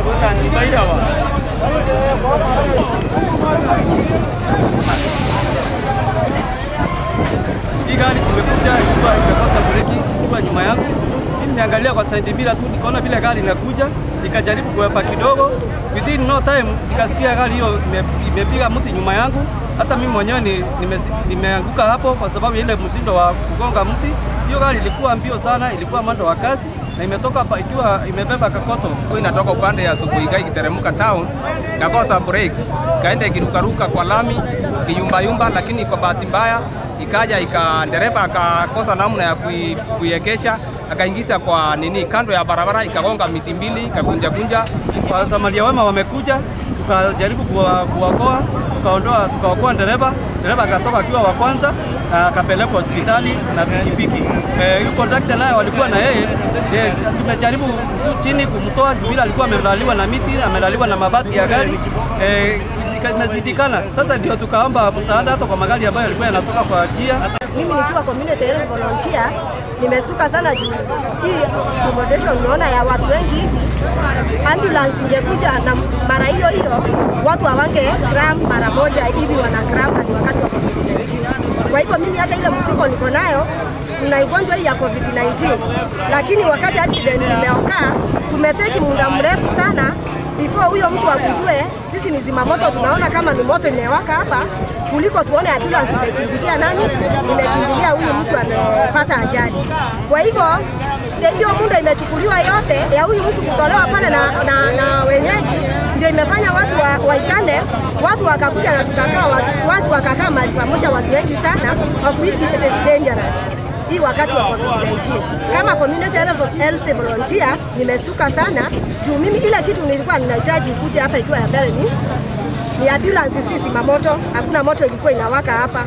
Hii gari kumekuja ilikuwa imekosa breki ilikuwa nyuma yangu. Mimi niangalia kwa side mirror tu nikaona vile gari inakuja, nikajaribu kuepa kidogo. Within no time nikasikia gari hiyo ime- imepiga mti nyuma yangu. Hata mimi mwenyewe ni- nimesi- nimeanguka hapo kwa sababu ya ile msindo wa kugonga mti. Hiyo gari ilikuwa mbio sana, ilikuwa mwendo wa kasi na imetoka hapa ikiwa imebeba kakoto. Kwa inatoka upande ya Sukuiga ikiteremka town, kakosa brakes, kaenda ikirukaruka kwa lami kiyumbayumba, lakini kwa bahati mbaya ikaja ika dereva akakosa namna ya kui, kuiegesha akaingiza kwa nini kando ya barabara, ikagonga miti mbili, ikakunja kunja. Wasamaria wema wamekuja, tukajaribu kuwa- kuwaokoa, tukaondoa, tukaokoa dereva. Dereva akatoka akiwa wa kwanza na akapelekwa hospitali na pikipiki. Eh, Huyu kondakta naye walikuwa na yeye eh, tumejaribu juu chini kumtoa juu vile alikuwa amelaliwa na miti, amelaliwa na mabati ya gari eh, imezidikana. Sasa ndio tukaomba msaada hata kwa magari ambayo yalikuwa yanatoka kwa njia Mimi nikiwa community health volunteer nimestuka sana juu hii accommodation unaona ya watu wengi hivi, ambulance ingekuja na mara hiyo hiyo watu hawange gram mara moja hivi, wana gram ni wakati wa COVID-19. Kwa hivyo mimi hata ile mshtuko niko nayo na ugonjwa hii ya COVID-19, lakini wakati accident imeokaa tumeteki muda mrefu sana before huyo mtu akujue sisi ni zimamoto, tunaona kama ni moto imewaka hapa, kuliko tuone ambulance imekimbilia nani, imekimbilia huyu mtu amepata ajali. Kwa hivyo ndio hiyo muda imechukuliwa yote ya huyu mtu kutolewa pale na, na, na wenyeji, ndio imefanya watu wa, waitane, watu wakakuja na tukakaa, watu, watu wakakaa mahali pamoja, watu wengi sana, of which it is dangerous hii wakati wa COVID-19. Kama community health health volunteer nimestuka sana juu mimi ile kitu nilikuwa ninahitaji kuja hapa ikiwa ya mbele ni ni ambulance, si zimamoto. Hakuna moto ilikuwa inawaka hapa.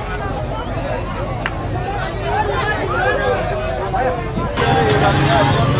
Yeah.